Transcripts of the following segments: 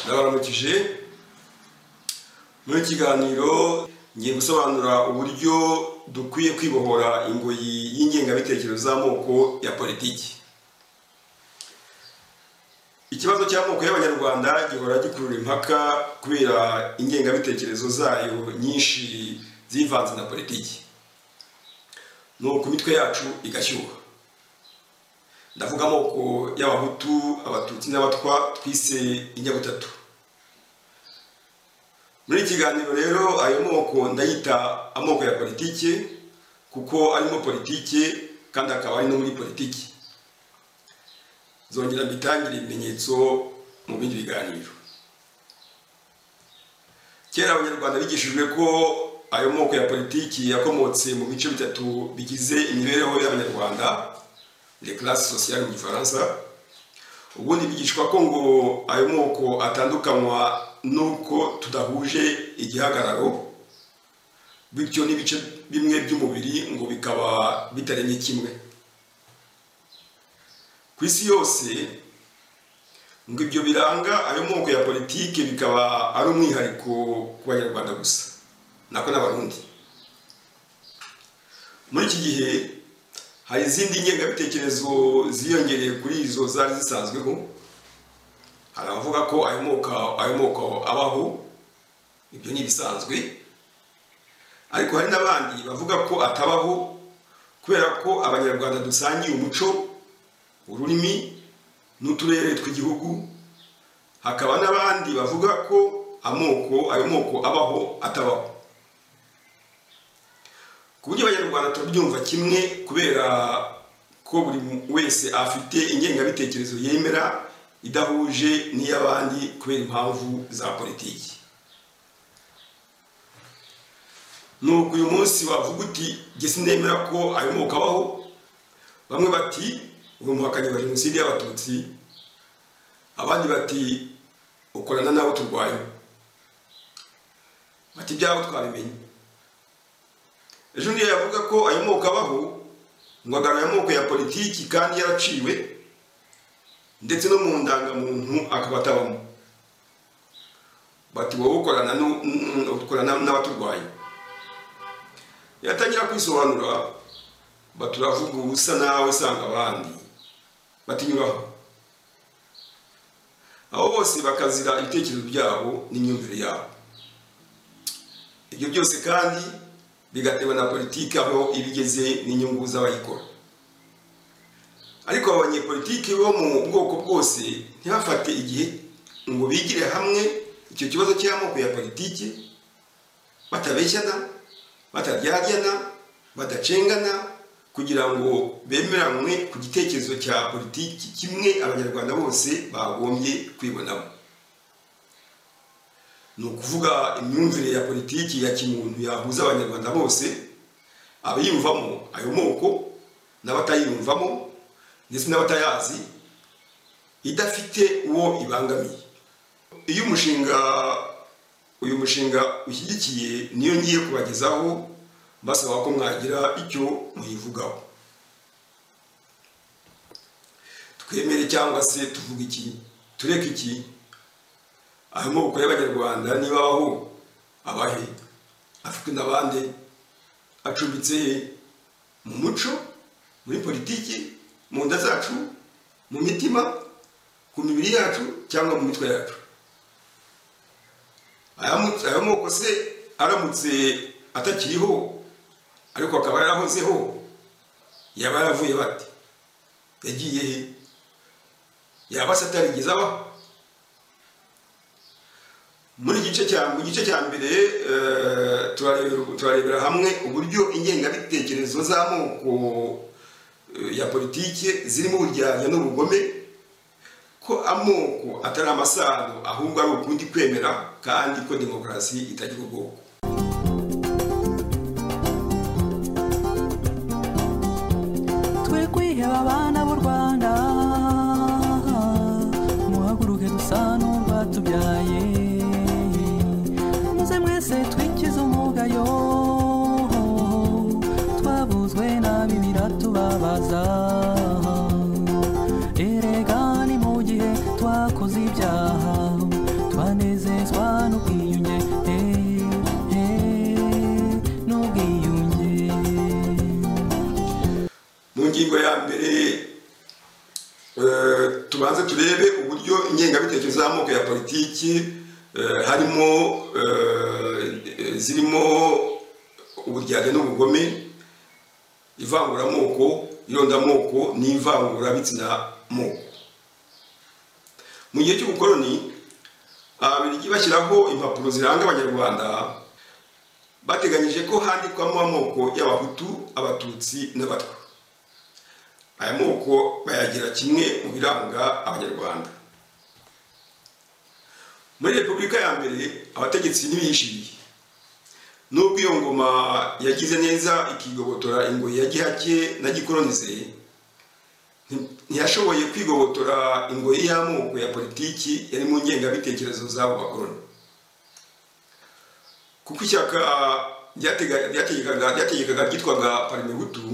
yababukije muri iki kiganiro ngiye gusobanura uburyo dukwiye kwibohora ingoyi y'ingengabitekerezo z'amoko ya politiki ikibazo cy'amoko y'abanyarwanda gihora gikurura impaka kubera ingengabitekerezo zayo nyinshi zivanze na politiki nuko imitwe yacu igashyuha ndavuga amoko y'abahutu abatutsi n'abatwa twise inyabutatu muri iki kiganiro rero ayo moko ndayita amoko ya politiki kuko arimo politiki kandi akaba ari no muri politiki zongera mbitangire ibimenyetso mu bindi biganiro kera abanyarwanda bigishijwe ko ayo moko ya politiki yakomotse mu bice bitatu bigize imibereho y'abanyarwanda les classes sociales mu gifaransa ubundi bigishwa ko ngo ayo moko atandukanywa n'uko tudahuje igihagararo bityo n'ibice bimwe by'umubiri ngo bikaba bitaremye kimwe ku isi yose ngo ibyo biranga ayo moko ya politiki bikaba ari umwihariko ku banyarwanda gusa nako n'abarundi muri iki gihe hari izindi ngengabitekerezo ziyongereye kuri izo zari zisanzweho hari abavuga ko ayo moko ayo moko abaho ibyo ni ibisanzwe ariko hari n'abandi bavuga ko atabaho kubera ko abanyarwanda dusangiye umuco ururimi n'uturere tw'igihugu hakaba n'abandi bavuga ko amoko ayo moko abaho atabaho ku buryo abanyarwanda turabyumva kimwe kubera ko buri wese afite ingengabitekerezo yemera idahuje n'iy'abandi kubera impamvu za politiki nuko uyu munsi wavuga uti jye sinemera ko ayo moko abaho bamwe bati uwo muhakanyi wa jenoside y'abatutsi abandi bati ukorana n'abo turwanya bati ibyabo twabimenye ejo niyo yavuga ko ayo moko abaho ngo agarura amoko ya politiki kandi yaraciwe ndetse no mu ndangamuntu akaba atabamo bati wowe ukorana n'abaturwanya yatangira kwisobanura baturavuga ubusa nawe usanga abandi batinyuraho abo bose bakazira ibitekerezo byabo n'imyumvire yabo ibyo byose kandi bigatewe na politiki aho ibigeze n'inyungu z'abayikora ariko abanyepolitiki bo mu bwoko bwose ntibafate igihe ngo bigire hamwe icyo kibazo cy'amoko ya politiki batabeshyana bataryajyana badacengana kugira ngo bemeranywe ku gitekerezo cya politiki kimwe abanyarwanda bose bagombye kwibonamo ni ukuvuga imyumvire ya politiki ya kimuntu yahuza abanyarwanda bose abayiyumvamo ayo moko n'abatayiyumvamo ndetse n'abatayazi idafite uwo ibangamiye iyo umushinga uyu mushinga ushyigikiye niyo ngiye kubagezaho basaba ko mwagira icyo muyivugaho twemere cyangwa se tuvuga iki tureke iki ayo moko y'abanyarwanda niba abaho abahe afite n'abandi acumbitse he mu muco muri politiki mu nda zacu mu mitima ku mibiri yacu cyangwa mu mitwe yacu aya moko se aramutse atakiriho ariko akaba yarahozeho yaba yaravuye bate yagiye he yaba se atarigeze abaho muri gice cya mu gice cya mbere turarebera hamwe uburyo ingengabitekerezo z'amoko ya politiki zirimo uburyarya n'ubugome ko amoko atari amasano ahubwo ari ukundi kwemera kandi ko demokarasi itagira ubwoko twe kwiheba abana b'u rwanda muhaguruke dusa n'urwatubyaye twese twikiza umugayo twabuzwe nabi biratubabaza erega ni mu gihe twakoze ibyaha twanezeza n'ubwiyunge eh, eh, n'ubwiyunge mu ngingo ya mbere eh, tubanze turebe uburyo ingengabitekerezo y'amoko ya politiki eh, harimo eh, eh, zirimo uburyarya n'ubugome ivanguramoko irondamoko n'ivangurabitsinamoko mu gihe cy'ubukoloni ababirigi bashyiraho impapuro ziranga abanyarwanda bateganyije ko handikwamo amoko y'abahutu abatutsi n'abatwa aya moko bayagira kimwe mu biranga abanyarwanda muri repubulika ya mbere abategetsi ntibiyishiriye nubwo iyo ngoma yagize neza ikigobotora ingoyi ya gihake na gikoronize nti- ntiyashoboye kwigobotora ingoyi y'amoko ya politiki yari mu ngengabitekerezo z'abo bakoroni kuko ishyaka ryatega- ryategekaga ryategekaga ryitwaga parimehutu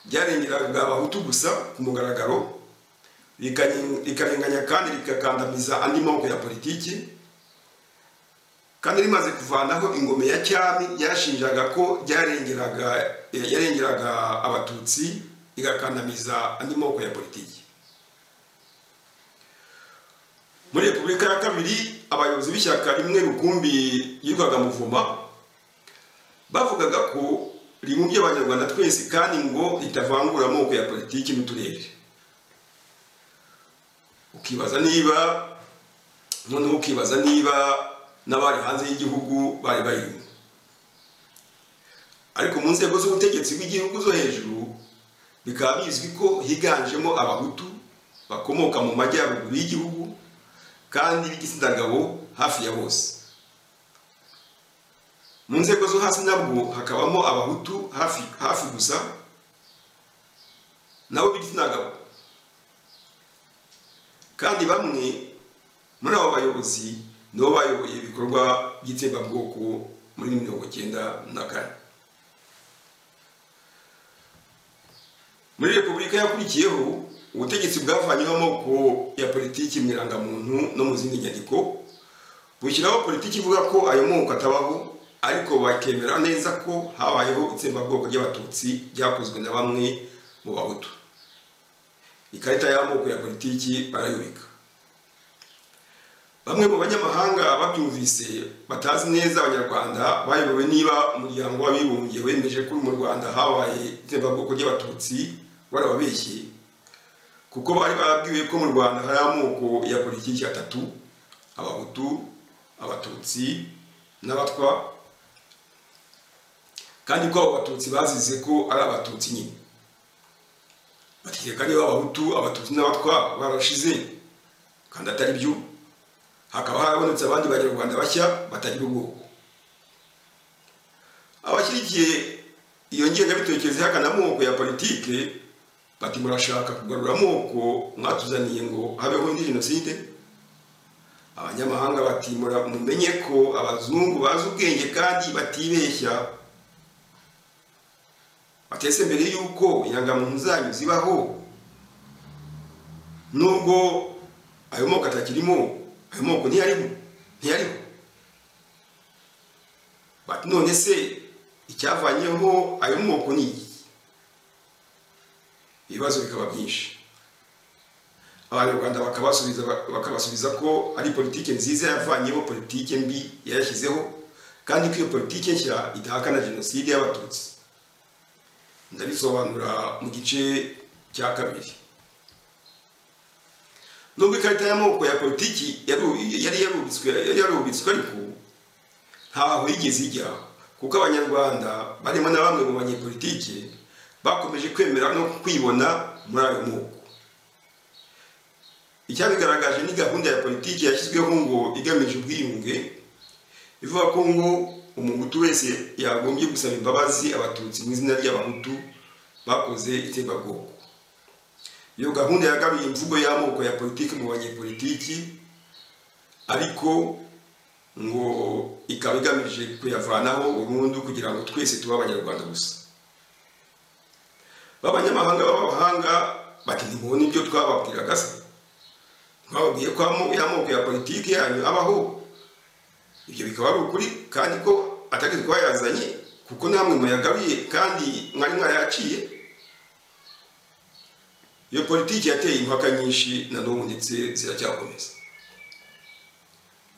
byarengeraga abahutu gusa ku mugaragaro rikanye- rikarenganya kandi rikakandamiza andi moko ya politiki kandi rimaze kuvanaho ingome ya cyami ryashinjaga ko ryarengeraga eh, yarengeraga abatutsi rigakandamiza andi moko ya politiki muri repubulika ya kabiri abayobozi b'ishyaka rimwe rukumbi yitwaga muvuma bavugaga ko rimumbye abanyarwanda twese kandi ngo ritavangura amoko ya politiki n'uturere ukibaza niba noneho ukibaza niba n'abari hanze y'igihugu bari bayirimo ariko mu nzego z'ubutegetsi bw'igihugu zo hejuru bikaba bizwi ko higanjemo abahutu bakomoka mu majyaruguru y'igihugu kandi b'igitsina gabo hafi ya bose mu nzego zo hasi nabwo hakabamo abahutu hafi hafi gusa nabo b'igitsina gabo kandi bamwe muri abo bayobozi nibo bayoboye ibikorwa by'itsembabwoko muri mirongo cyenda na kane muri repubulika yakurikiyeho ubutegetsi bwavanyeho amoko ya politiki mu irangamuntu no mu zindi nyandiko bushyiraho politiki ivuga ko ayo moko atabaho ariko bakemera neza ko habayeho itsembabwoko ry'abatutsi ryakozwe na bamwe mu bahutu ikarita y'amoko ya politiki barayubika bamwe mu banyamahanga babyumvise batazi neza abanyarwanda bayobowe niba umuryango w'abibumbye wemeje ko mu rwanda habaye itsembabwoko ry'abatutsi warababeshye kuko bari barabwiwe ko mu rwanda hari amoko ya politiki atatu abahutu abatutsi n'abatwa kandi ko abo batutsi bazize ko ari abatutsi nyine bategeka niba abahutu abatutsi n'abatwa barashize kandi atari byo hakaba harabonetse abandi banyarwanda bashya batagira ubwoko abashyigikiye iyo ngengabitekerezo ihakana amoko ya politike bati murashaka kugarura amoko mwatuzaniye ngo habeho indi jenoside abanyamahanga bati "Mura- mumenye ko abazungu bazi ubwenge kandi batibeshya batetse mbere y'uko inyangamuntu zanyu zibaho nubwo ayo moko atakirimo ayo moko ntiyarimo ntiyarimo bati none se icyavanyeho ayo moko ni iki ibibazo bikaba byinshi abanyarwanda bakabasubiza bakabasubiza ko ari politike nziza yavanyeho politike mbi yayashyizeho kandi ko iyo politike nshya idahakana jenoside y'abatutsi ndabisobanura mu gice cya kabiri nubwo ikarita y'amoko ya politiki yaru- yari yarubitswe yari yarubitswe ariko ntaho yigeze ijya kuko abanyarwanda barimo na bamwe mu banyepolitike bakomeje kwemera no kwibona muri ayo moko icyabigaragaje ni gahunda ya politiki yashyizweho ngo igamije ubwiyunge ivuga ko ngo umuhutu wese yagombye gusaba imbabazi abatutsi mu izina ry'abahutu bakoze itsembabwoko iyo gahunda yagaruye imvugo y'amoko ya politiki mu banyepolitiki ariko ngo ikaba igamije kuyavanaho burundu kugira ngo twese tube abanyarwanda gusa b'abanyamahanga b'abahanga bati ntibona ibyo twababwiraga se twababwiye ko amo- y'amoko ya politiki yanyu abaho ibyo bikaba ari ukuri kandi ko atari twayazanye kuko namwe muyagaruye kandi mwari mwarayaciye iyo politiki yateye impaka nyinshi na n'ubu ndetse ziracyakomeza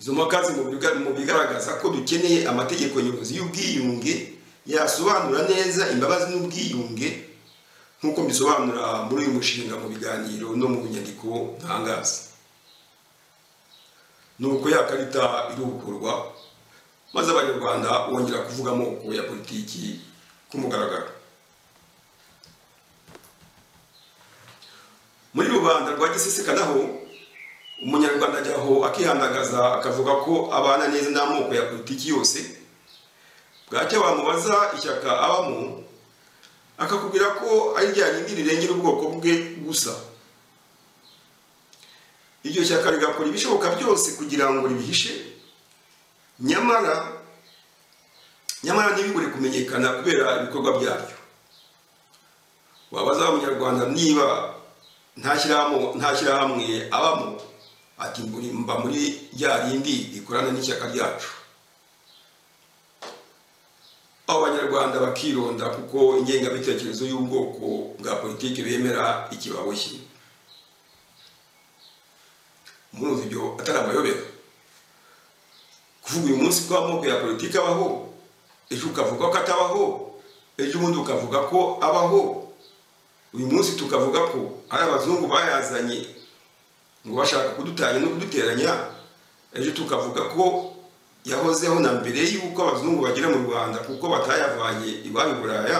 izo mpaka ziri mu biga- mu bigaragaza ko dukeneye amategeko nyobozi y'ubwiyunge yasobanura neza imbabazi n'ubwiyunge nk'uko mbisobanura muri uyu mushinga mu biganiro no mu nyandiko ntangaza nuko ya karita irukurwa maze abanyarwanda bongera kuvuga amoko ya politiki ku mugaragaro muri rubanda rwa giseseka naho umunyarwanda ajya aho akihandagaza akavuga ko abana neza n'amoko ya politiki yose bwacya wamubaza ishyaka abamo akakubwira ko ari rya rindi rirengera ubwoko bwe gusa iryo shyaka rigakora ibishoboka byose kugira ngo ribihishe nyamara nyamara ntibibure kumenyekana kubera ibikorwa byaryo wabaza abanyarwanda niba nta shyirahamwe- nta shyirahamwe abamo ati "Mburi- mba muri rya rindi rikorana n'ishyaka ryacu abo banyarwanda bakironda kuko ingengabitekerezo y'ubwoko bwa politiki bemera ikibaboshye murumva ibyo atari amayobera kuvuga uyu munsi ko amoko ya politiki abaho ejo ukavuga ko atabaho ejo ubundi ukavuga ko abaho uyu munsi tukavuga ko ari abazungu bayazanye ngo bashaka kudutanya no kuduteranya ejo tukavuga ko yahozeho na mbere y'uko abazungu bagera mu rwanda kuko batayavanye iwabo i buraya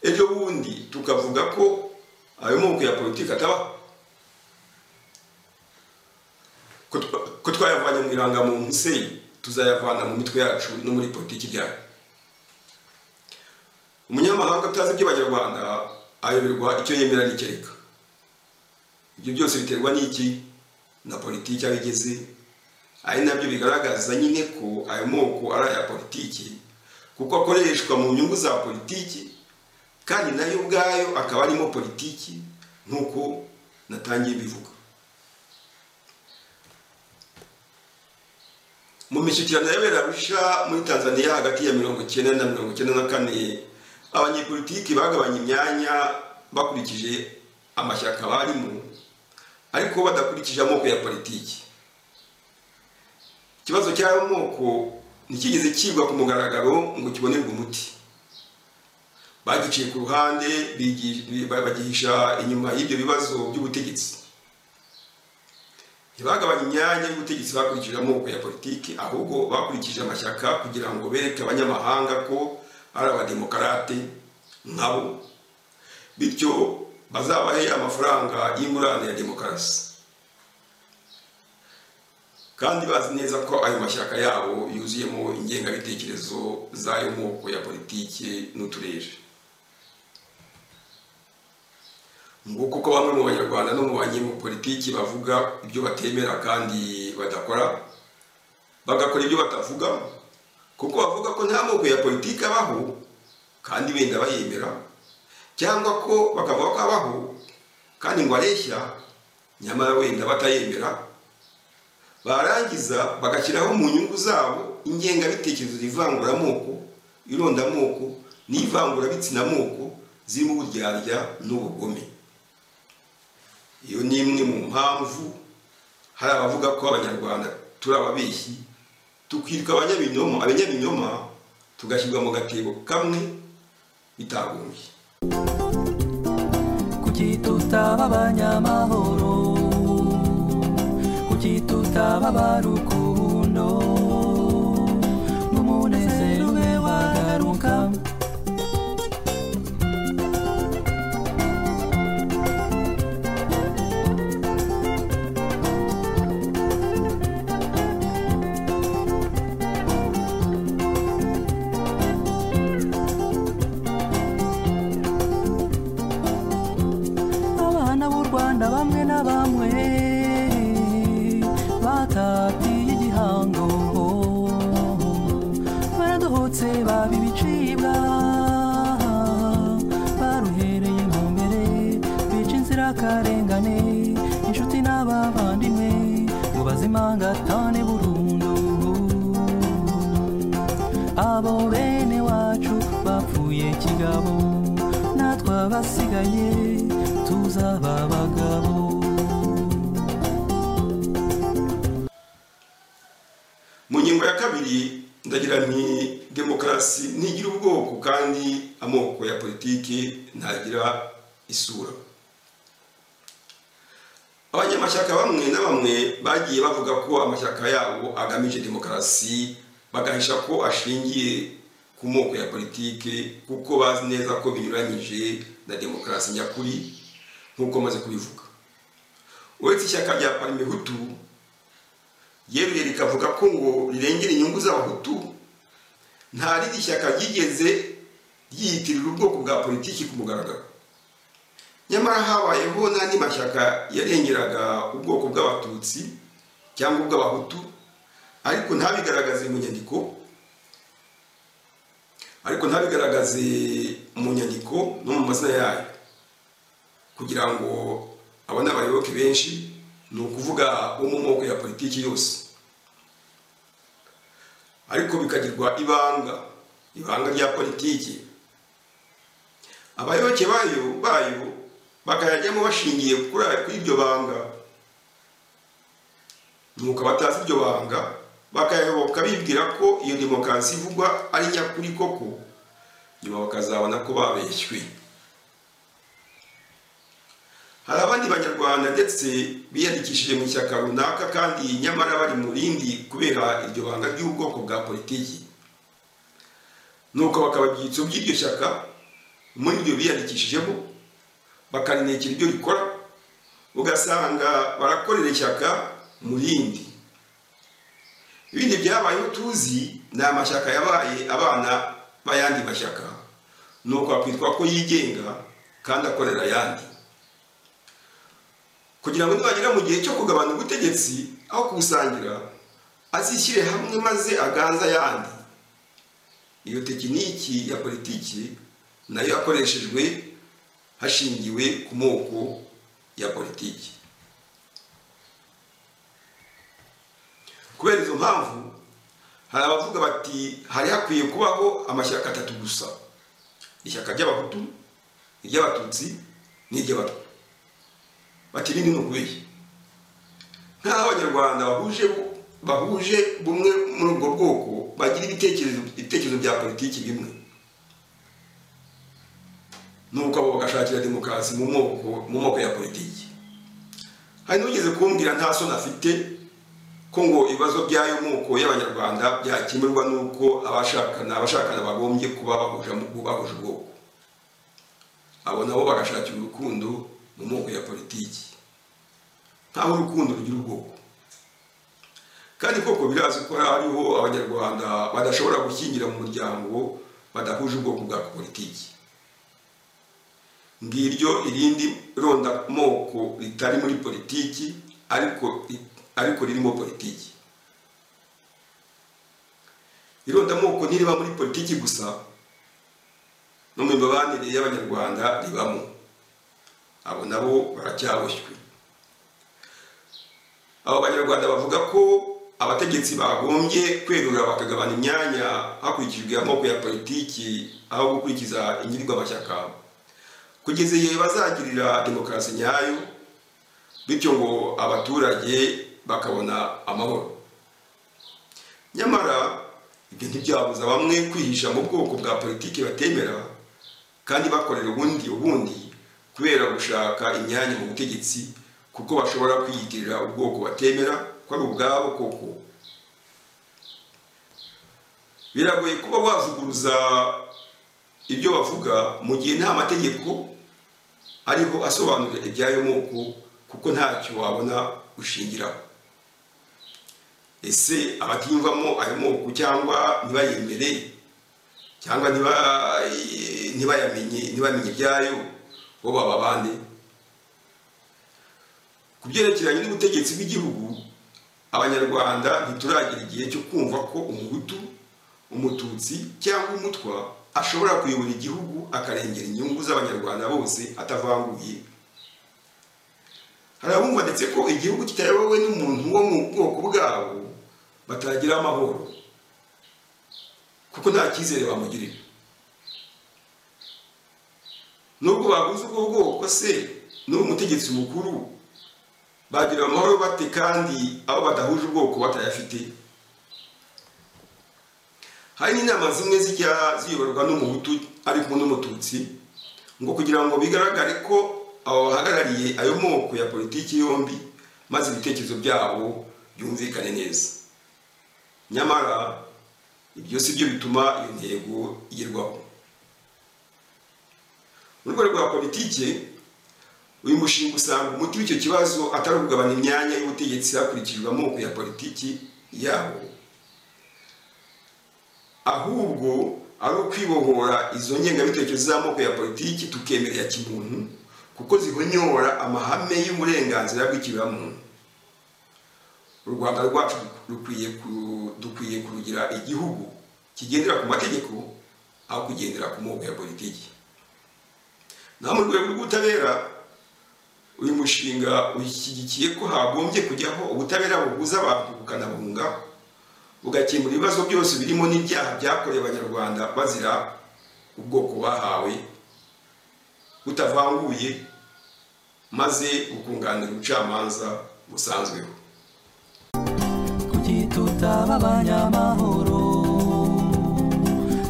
ejo bundi tukavuga ko ayo moko ya politiki atabaho ko twa- ko twayavanye mu irangamuntu se tuzayavana mu mitwe yacu no muri politiki ryayo umunyamahanga utazi iby'abanyarwanda ayoberwa icyo yemera n'ikereka ibyo byose biterwa n'iki na politiki aho igeze ari nabyo bigaragaza nyine ko ayo moko ari aya politiki kuko akoreshwa mu nyungu za politiki kandi nayo ubwayo akaba arimo politiki nk'uko natangiye bivuga mu mishyikirano yabera rusha muri tanzania hagati ya mirongo icyenda na mirongo icyenda na kane abanyepolitiki bagabanye imyanya bakurikije amashyaka barimo ariko badakurikije amoko ya politiki ikibazo cy'ayo moko ntikigeze kigwa ku mugaragaro ngo kibonerwe umuti bagiciye ku ruhande bigi- bagihisha inyuma y'ibyo bibazo by'ubutegetsi ntibagabanye imyanya y'ubutegetsi bakurikije amoko ya politiki ahubwo bakurikije amashyaka kugira ngo bereke abanyamahanga ko ari abademokarate nkabo bityo bazabahe amafaranga y'ingurane ya demokarasi kandi bazi neza ko ayo mashyaka yabo yuzuyemo ingengabitekerezo z'ayo moko ya politiki n'uturere nguko uko bamwe mu banyarwanda no mu banyepolitiki bavuga ibyo batemera kandi badakora bagakora ibyo batavuga kuko bavuga ko nta moko ya politiki abaho kandi wenda bayemera cyangwa ko bakavuga ko abaho kandi ngo areshya nyamara wenda batayemera barangiza bagashyiraho mu nyungu zabo ingengabitekerezo z'ivanguramoko irondamoko n'ivangurabitsinamoko zirimo uburyarya n'ubugome iyo ni imwe mu mpamvu hari abavuga ko abanyarwanda turi ababeshyi tukitwa abanyabinyoma abanyabinyoma tugashyirwa mu gatebo kamwe bitagombye kuki tutaba abanyamahoro kuki tutaba abarukundo ngo umunezero ube wagaruka abana b'u rwanda bamwe na bamwe batatiye abo bene wacu bapfuye kigabo natwe abasigaye tuzaba abagabo mu ngingo ya kabiri ndagira nti demokarasi ntigira ubwoko kandi amoko ya politiki ntagira isura abanyamashyaka bamwe na bamwe bagiye bavuga ko amashyaka yabo agamije demokarasi bagahisha ko ashingiye ku moko ya politiki kuko bazi neza ko binyuranyije na demokarasi nyakuri nk'uko maze kubivuga uretse ishyaka rya parimihutu yeruye rikavuga ko ngo rirengera inyungu z'abahutu nta rindi shyaka ryigeze ryiyitirira ubwoko bwa politiki ku mugaragaro nyamara habayeho n'andi mashyaka yarengeraga ubwoko bw'abatutsi cyangwa ubw'abahutu ariko ntabigaragaze mu nyandiko ariko ntabigaragaze mu nyandiko no mu mazina yayo kugira ngo abone abayoboke benshi ni ukuvuga wo mu moko ya politiki yose ariko bikagirwa ibanga ibanga rya politiki abayoboke bayo bayo bakayajyamo bashingiye kuri kuri iryo banga nuko abatazi iryo banga bakayayoboka bibwira ko iyo demokarasi ivugwa ari nyakuri koko nyuma bakazabona ko babeshywe hari abandi banyarwanda ndetse biyandikishije mu ishyaka runaka kandi nyamara bari mu rindi kubera iryo banga ry'ubwoko bwa politiki nuko bakaba ibyitso by'iryo shyaka muri iryo biyandikishijemo bakarinekera ibyo rikora ugasanga barakorera ishyaka mu rindi ibindi byabayeho tuzi ni amashyaka yabaye abana b'ayandi mashyaka nuko hakwitwa ko yigenga kandi akorera ayandi kugira ngo nibagera mu gihe cyo kugabana ubutegetsi aho kubusangira azishyire hamwe maze aganze ayandi iyo tekiniki ya politiki nayo yakoreshejwe hashingiwe ku moko ya politiki kubera izo mpamvu hari abavuga bati hari hakwiye kubaho amashyaka atatu gusa ishyaka ry'abahutu iry'abatutsi n'iry'abatwa bati ni ukubeshya nk'aho abanyarwanda bahuje bahuje bumwe muri ubwo bwoko bagira ibitekerezo ibitekerezo bya politiki bimwe nuko abo bagashakira demokarasi mu moko mu moko ya politiki hari n'ugeze kumbwira nta soni afite ko ngo ibibazo by'ayo moko y'abanyarwanda byakemurwa n'uko abashakana abashakana bagombye kuba bahuje bahuje ubwoko abo nabo bagashakira urukundo mu moko ya politiki ntaho urukundo rugira ubwoko kandi koko birazi ko hariho abanyarwanda badashobora gukingira mu muryango badahuje ubwoko bwa politiki ngiryo irindi ronda moko ritari muri politiki ariko ariko ririmo politiki ironda moko ntiriba muri politiki gusa no mu mibanire y'abanyarwanda ribamo abo nabo baracyaboshywe abo banyarwanda bavuga ko abategetsi bagombye kwerura bakagabana imyanya hakurikijwe amoko ya politiki aho gukurikiza amashyaka kugeza igihe bazagirira demokarasi nyayo bityo ngo abaturage bakabona amahoro nyamara ibyo ntibyabuza bamwe kwihisha mu bwoko bwa politiki batemera kandi bakorera ubundi ubundi kubera gushaka imyanya mu butegetsi kuko bashobora kwiyitirira ubwoko batemera ko ari ubwabo koko biragoye kuba wavuguruza ibyo bavuga mu gihe nta mategeko ariho asobanura ibyayo moko kuko ntacyo wabona ushingiraho ese abatiyumvamo ayo moko cyangwa ntibayemere cyangwa ntibayamenye ntibamenye ibyayo bo baba bande ku byerekeranye n'ubutegetsi bw'igihugu abanyarwanda ntituragira igihe cyo kumva ko umuhutu umututsi cyangwa umutwa ashobora kuyobora igihugu akarengera inyungu z'abanyarwanda bose atavanguye hari abumva ndetse ko igihugu kitayobowe n'umuntu wo mu bwoko bwabo batagira amahoro kuko nta cyizere bamugirira nubwo baguze ubwo bwoko se n'uwo mutegetsi mukuru bagira amahoro bate kandi abo badahuje ubwoko batayafite hari n'inama zimwe zijya ziyoborwa n'umuhutu ariko n'umututsi ngo kugira ngo bigaragare ko abo bahagarariye ayo moko ya politiki yombi maze ibitekerezo byabo byumvikane neza nyamara ibyo si byo bituma iyo ntego igerwaho mu rwego rwa politiki uyu mushinga usanga umuti w'icyo kibazo atari ukugabanya imyanya y'ubutegetsi hakurikijwe amoko ya politiki yabo ahubwo ari ukwibohora izo ngengabitekerezo z'amoko ya politiki tukemera ya kimuntu kuko zihonyora amahame y'uburenganzira bw'ikiremwamuntu u rwanda rwacu dukwiye kurugira igihugu kigendera ku mategeko aho kugendera ku moko ya politiki naho mu rwego rw'ubutabera uyu mushinga ushyigikiye ko hagombye kujyaho ubutabera buhuza abantu bukanabunga bugakemura ibibazo byose birimo n'ibyaha byakorewe abanyarwanda bazira ubwoko bahawe butavanguye maze bukunganira ubucamanza busanzweho kuki tutaba abanyamahoro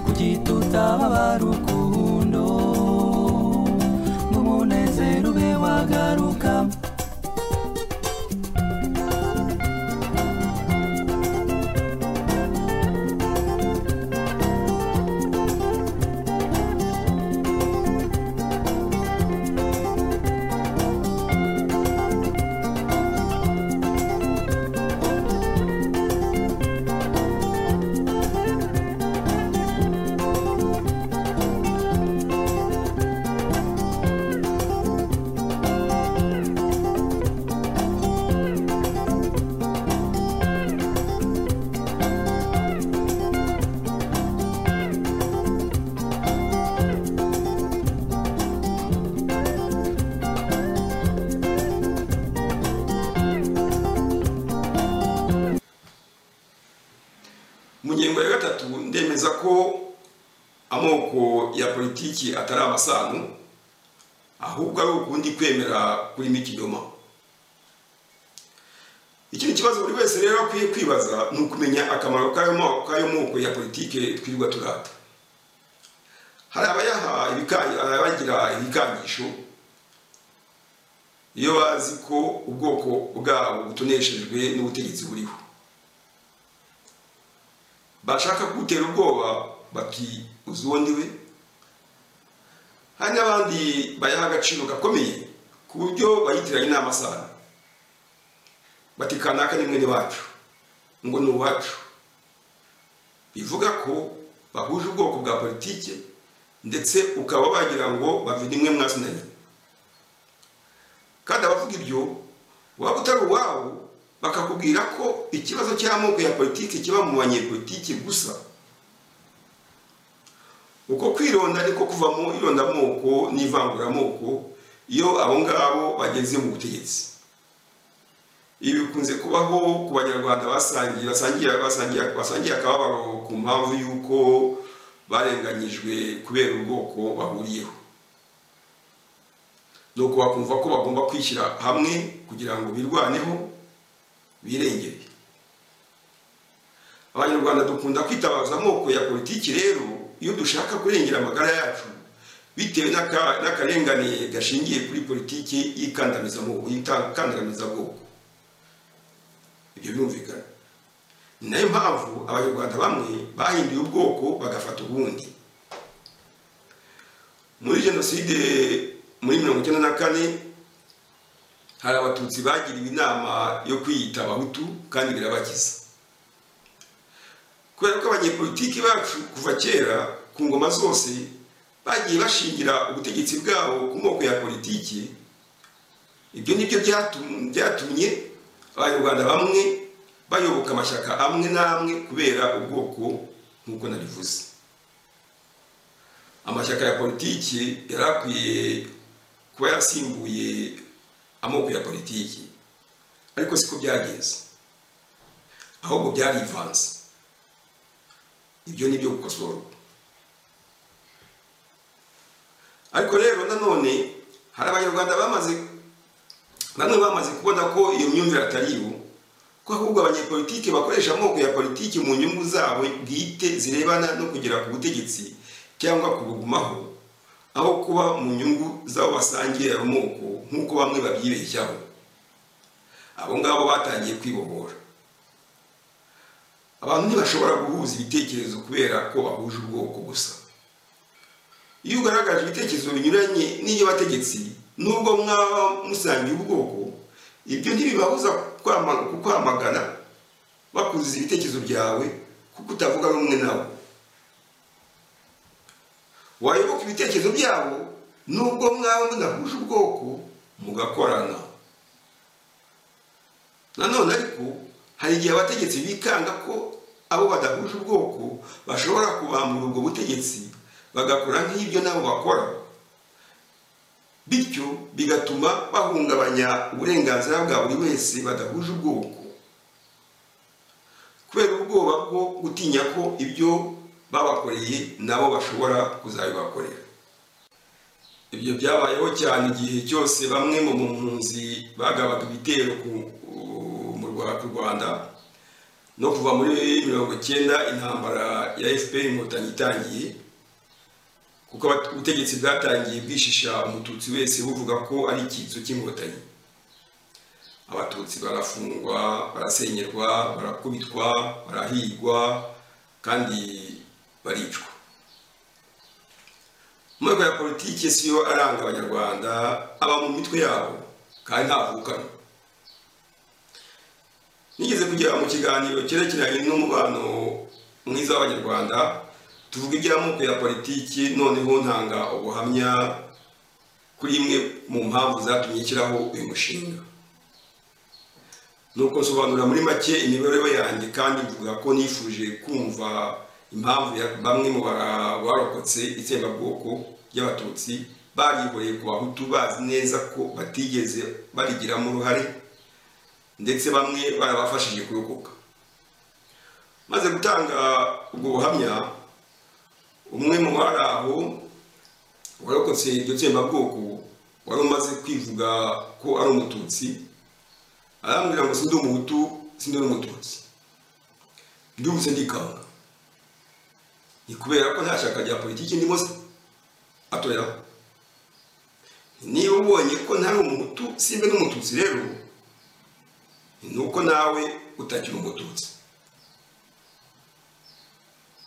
kuki tutaba abarukundo ngo umunezero ube wagaruka mu ngingo ya gatatu ndemeza ko amoko ya politiki atari amasano ahubwo ari ukundi kwemera kurimo ikinyoma ikindi kibazo buri wese rero akwiye kwibaza ni ukumenya akamaro k'ayo mo- k'ayo moko ya politiki twirirwa turata hari abayaha ibika- abagira ibikangisho iyo bazi ko ubwoko bwabo butoneshejwe n'ubutegetsi buriho bashaka kugutera ubwoba bati uzi uwo ni we hari n'abandi bayaha agaciro gakomeye ku buryo bayitiranya inama sana bati kanaka ni mwene wacu ngo ni uwacu bivuga ko bahuje ubwoko bwa politiki ndetse ukaba wagira ngo bavide imwe mwasinanye kandi abavuga ibyo waba utari uwabo bakakubwira ko ikibazo cy'amoko ya politiki kiba mu banyepolitiki gusa uko kwironda niko kuvamo irondamoko n'ivanguramoko iyo abo ngabo bageze mu butegetsi ibi bikunze kubaho ku banyarwanda basangiye basangiye basangiye basangiye akababaro ku mpamvu y'uko barenganyijwe kubera ubwoko bahuriyeho nuko bakumva ko bagomba kwishyira hamwe kugira ngo birwaneho birengere abanyarwanda dukunda kwitabaza amoko ya politiki rero iyo dushaka kurengera amagara yacu bitewe n'aka- n'akarengane gashingiye kuri politiki y'ikandamizamoko y'ikandamizabwoko ibyo birumvikana ni nayo mpamvu abanyarwanda bamwe bahinduye ubwoko bagafata ubundi muri jenoside muri mirongo icyenda na kane hari abatutsi bagiriwe inama yo kwiyita abahutu kandi birabakiza kubera ko abanyepolitiki bacu kuva kera ku ngoma zose bagiye bashingira ubutegetsi bwabo ku moko ya politiki ibyo ni byo byatum- byatumye abanyarwanda bamwe bayoboka amashyaka amwe n'amwe kubera ubwoko nk'uko nabivuze amashyaka ya politiki yari akwiye kuba yasimbuye amoko ya politiki ariko siko byagenze ahubwo byarivanze ibyo ni ibyo gukosorwa ariko rero nanone hari abanyarwanda bamaze bamwe bamaze kubona ko iyo myumvire atari ibo ko ahubwo abanyepolitike bakoresha amoko ya politiki mu nyungu zabo bwite zirebana no kugera ku butegetsi cyangwa kubugumaho aho kuba mu nyungu z'abo basangiye ayo moko nk'uko bamwe babyibeshyaho abo ngabo batangiye kwibohora abantu ntibashobora guhuza ibitekerezo kubera ko bahuje ubwoko gusa iyo ugaragaje ibitekerezo binyuranye n'iby'abategetsi nubwo mwaba musangiye ubwoko ibyo ntibibabuza kukwamagana bakuzuza ibitekerezo byawe kuko utavuga rumwe nabo wayoboka ibitekerezo byabo nubwo mwaba munahuje ubwoko mugakorana nanone ariko hari igihe abategetsi bikanga ko abo badahuje ubwoko bashobora kubambura ubwo butegetsi bagakora nk'ibyo nabo bakora bityo bigatuma bahungabanya uburenganzira bwa buri wese badahuje ubwoko kubera ubwoba bwo gutinya ko ibyo babakoreye nabo bashobora kuzabibakorera ibyo byabayeho cyane igihe cyose bamwe mu mpunzi bagabaga ibitero ku rwanda no kuva muri mirongo icyenda intambara ya fpr inkotanyi itangiye kuko ubutegetsi bwatangiye bwishisha umututsi wese buvuga ko ari icyitso cy'inkotanyi abatutsi barafungwa barasenyerwa barakubitwa barahigwa kandi baricwa amahirwe ya politiki si yo aranga abanyarwanda aba mu mitwe yabo kandi ntavukana nigeze kugera mu kiganiro cyerekeranye n'umubano mwiza w'abanyarwanda tuvuga iby'amoko ya politiki noneho ntanga ubuhamya kuri imwe mu mpamvu zatumye nshyiraho uyu mushinga ni uko nsobanura muri make imibereho yanjye kandi mvuga ko nifuje kumva impamvu ya bamwe mu barokotse itsembabwoko ry'abatutsi barihoreye ku bahutu bazi neza ko batigeze barigiramo uruhare ndetse bamwe barabafashije kurokoka maze gutanga ubwo buhamya umwe mu bari aho warokotse iryo tsembabwoko wari umaze kwivuga ko ari umututsi arambwira ngo sindi umuhutu sindi n'umututsi ndumutse ndikanga ni kubera ko nta shyaka rya politiki ndimo se atoya niba ubonye ko ntari umuhutu simbe n'umututsi rero ni uko nawe utakiri umututsi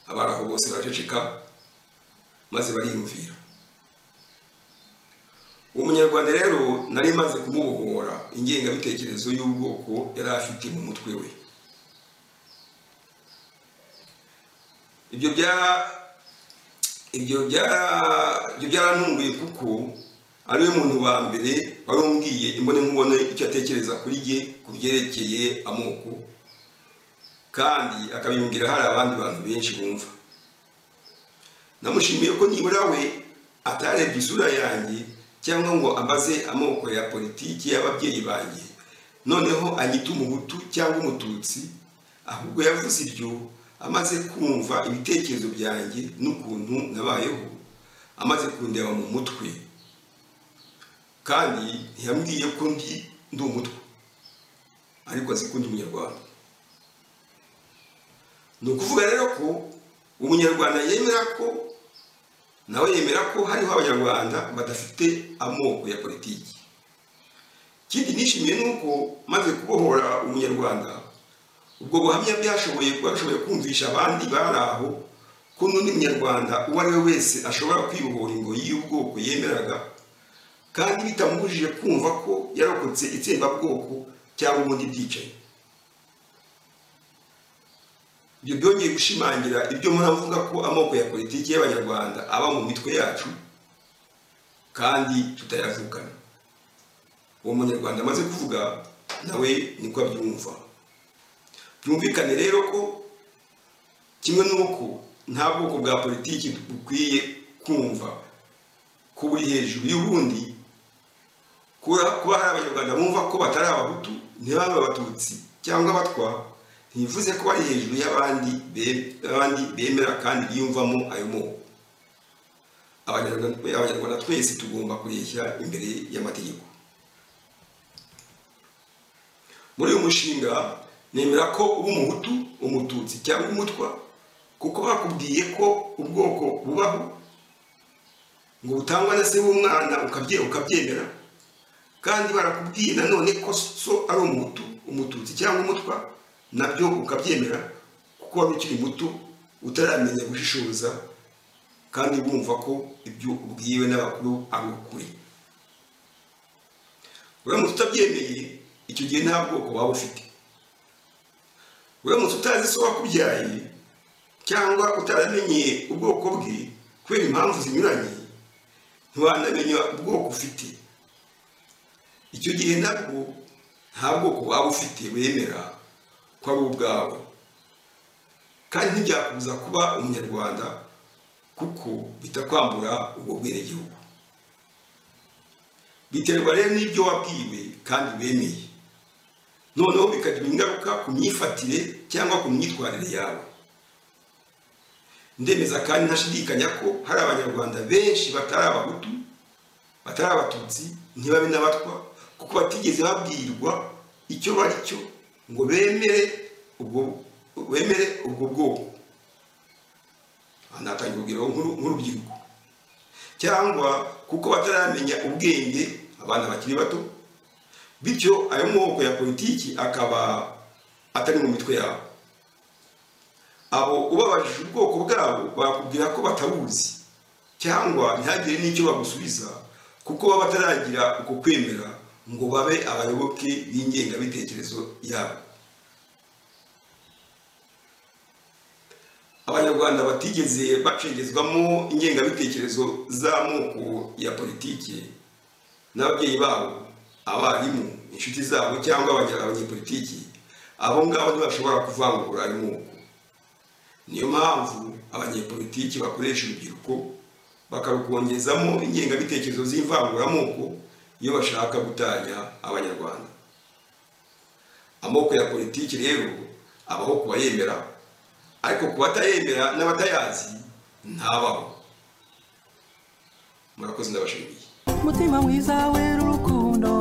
abari aho bose baraceceka maze bariyumvira uwo munyarwanda rero nari maze kumubohora ingengabitekerezo y'ubwoko yari afite mu mutwe we ibyo byarantunguye kuko ariwe muntu wa mbere wari umbwiye imbone nkubone icyo atekereza kuri ye ku byerekeye amoko kandi akabimbwira hari abandi bantu benshi bumva namushimiye ko nibura we atarebye isura yanjye cyangwa ngo amaze amoko ya politiki y'ababyeyi banjye noneho anyita umuhutu cyangwa umututsi ahubwo yavuze iryo amaze kumva ibitekerezo byanjye n'ukuntu nabayeho amaze kundeba mu mutwe kandi ntiyambwiye ko ndi ndi umutwe ariko azi ko ndi umunyarwanda ni ukuvuga rero ko umunyarwanda yemera ko nawe yemera ko hariho abanyarwanda badafite amoko ya politiki ikindi nishimiye ni uko maze kubohora umunyarwanda ubwo buhamya byashoboye bashoboye kumvisha abandi bari aho ko n'undi munyarwanda uwo ari we wese ashobora kwibohora ingoyi y'ubwoko yemeraga kandi bitamubujije kumva ko yarokotse itsembabwoko cyangwa ubundi bwicanyi ibyo byongeye gushimangira ibyo muravuga ko amoko ya politiki y'abanyarwanda aba mu mitwe yacu kandi tutayavukana uwo munyarwanda amaze kuvuga nawe niko abyumva byumvikane rero ko kimwe n'uko nta bwoko bwa politiki bukwiye kumva ko buri hejuru y'ubundi kuba hari abanyarwanda bumva ko batari abahutu ntibabe abatutsi cyangwa abatwa ntibivuze ko bari hejuru y'abandi be- y'abandi bemera kandi biyumvamo ayo moko Abanyarwanda- abanyarwanda twese tugomba kureshya imbere y'amategeko muri uyu mushinga nemera ko uba umuhutu umututsi cyangwa umutwa kuko bakubwiye ko ubwoko bubaho ngo butangwa na se w'umwana ukabye ukabyemera kandi barakubwiye nanone ko so ari umuhutu umututsi cyangwa umutwa nabyo ukabyemera kuko wari ukiri muto utaramenya gushishoza kandi wumva ko ibyo ubwiwe n'abakuru ari ukuri uramutse utabyemeye icyo gihe nta bwoko waba ufite uramutse utazi so wakubyaye cyangwa utaramenye ubwoko bwe kubera impamvu zinyuranye ntiwanamenya ubwoko ufite icyo gihe nabwo nta bwoko waba ufite wemera ko ari ubwawe kandi ntibyakubuza kuba umunyarwanda kuko bitakwambura ubwo bwenegihugu biterwa rero n'ibyo wabwiwe kandi wemeye noneho bikagira ingaruka ku myifatire cyangwa ku myitwarire yawe ndemeza kandi ntashidikanya ko hari abanyarwanda benshi batari abahutu batari abatutsi ntibabe n'abatwa kuko batigeze babwirwa icyo bari cyo ngo bemere ubwo bemere ubwo bwoko aha natanga urugero nk'uru- nk'urubyiruko cyangwa kuko bataramenya ubwenge abana bakiri bato bityo ayo moko ya politiki akaba atari mu mitwe yabo abo ubabajije ubwoko bwabo bakubwira ko batabuzi cyangwa ntihagire n'icyo bagusubiza kuko baba bataragira uko kwemera ngo babe abayoboke b'ingengabitekerezo yabo abanyarwanda batigeze bacengezwamo ingengabitekerezo z'amoko ya politiki n'ababyeyi babo abarimu inshuti zabo cyangwa abanya- abanyepolitiki abo ngabo ntibashobora kuvangura ayo moko niyo mpamvu abanyepolitiki bakoresha urubyiruko bakarukongezamo ingengabitekerezo z'imvanguramoko iyo bashaka gutanya abanyarwanda amoko ya politiki rero abaho ku bayemera ariko ku batayemera n'abatayazi ntabaho murakoze ndabashimiye mutima mwiza wera urukundo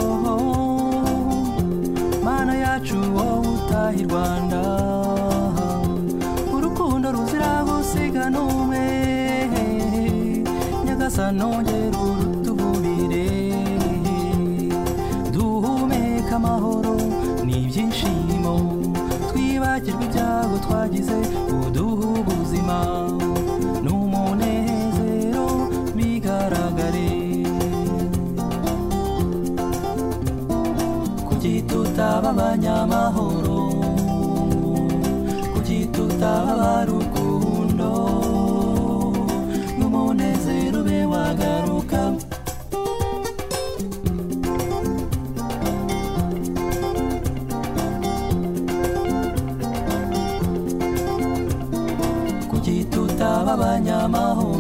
mana yacu wowe utaha i rwanda urukundo ruzira gusiga n'umwe nyagasano ongera urutuburire duhumeka amahoro n'ibyishimo twibagirwe ibyago twagize uduhe ubuzima n'umunezero bigaragare kuki tutaba abanyamahoro kuki tutaba abarukundo n'umunezero ube wagaruka kuki tutaba abanyamahoro